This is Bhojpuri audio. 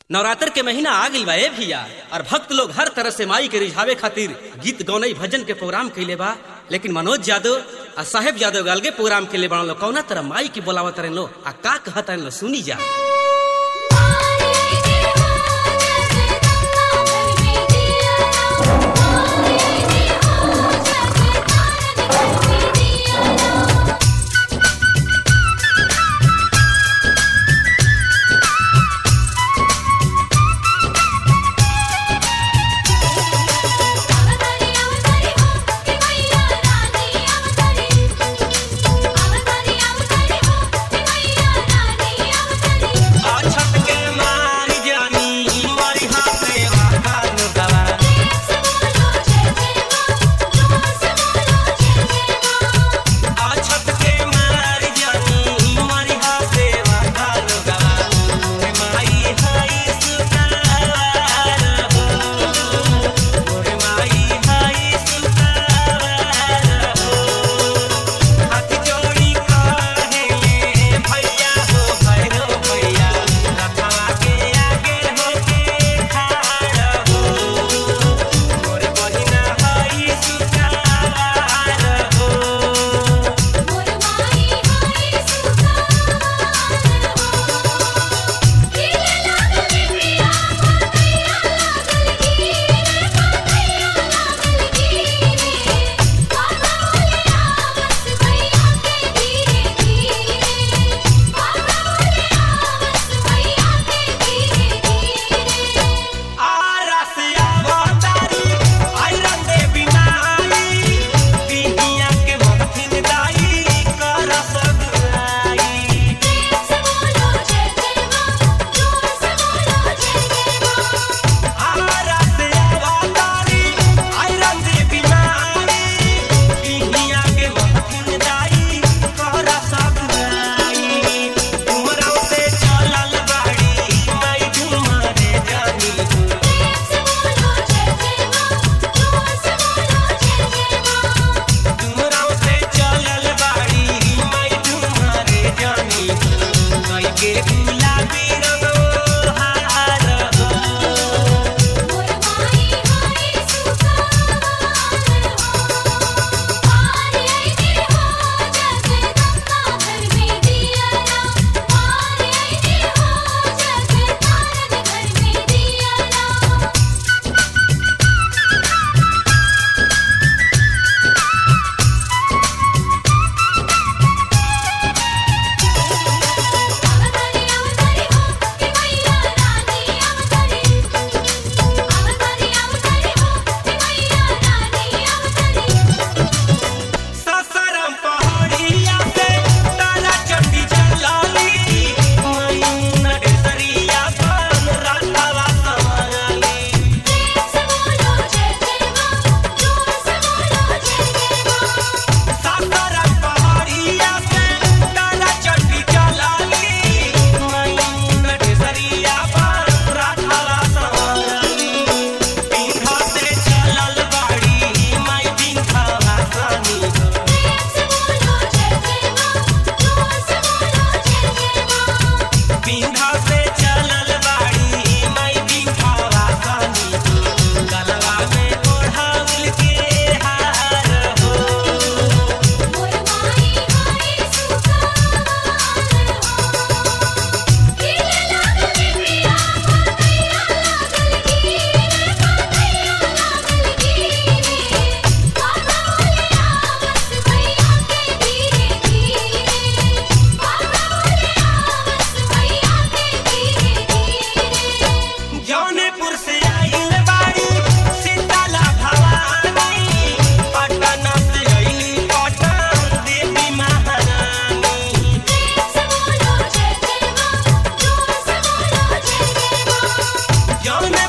नवरात्र के महीना आ गइल बा ए भैया और भक्त लोग हर तरह से माई के रिझावे खातिर गीत गौनई भजन के प्रोग्राम कैले बा लेकिन मनोज यादव आ साहेब यादव अलगे प्रोग्राम के लिए बना लो कौना तरह माई की बोलावत रहे लो आ का कहत रहे लो सुनी जा छत के मारी जानी मारी हाथे वाहन दवा आ छत के मारी जानी मारी हाथे वाहन दवा मोरे माई हाई सुतार हो मोरे माई हाई सुतार हो हाथ जोड़ी काहे भैया हो भैरो भैया रखवा के आगे होके खाड़ हो मोरे बहिना हाई सुतार हो आरसिया वातारी आयरन देवी नाई बिहिया के मथिन दाई कर सगुराई आरसिया वातारी आयरन देवी नाई बिहिया के मथिन दाई कर सगुराई तुमरा से चलल बाड़ी माई घुमारे जानी हो तुमरा से चलल बाड़ी मैं तुम्हारे जानी कई के गुलाबी रंग हार हो ससरम पहाड़िया से तारा चंडी चलाली मैं नटसरिया पान राधावा समाली ससरम पहाड़िया से तारा चंडी चलाली मैं नटसरिया पान राधावा समाली पिंखा से चलल बाड़ी मैं पिंखा हासानी हो पिंखा से चलल बाड़ी मैं पिंखा हासानी हो गलवा में ओढ़ावल के हार हो जौनपुर से आइल बाड़ी सीताला भवानी पटना से आइली पटन देवी महारानी जौन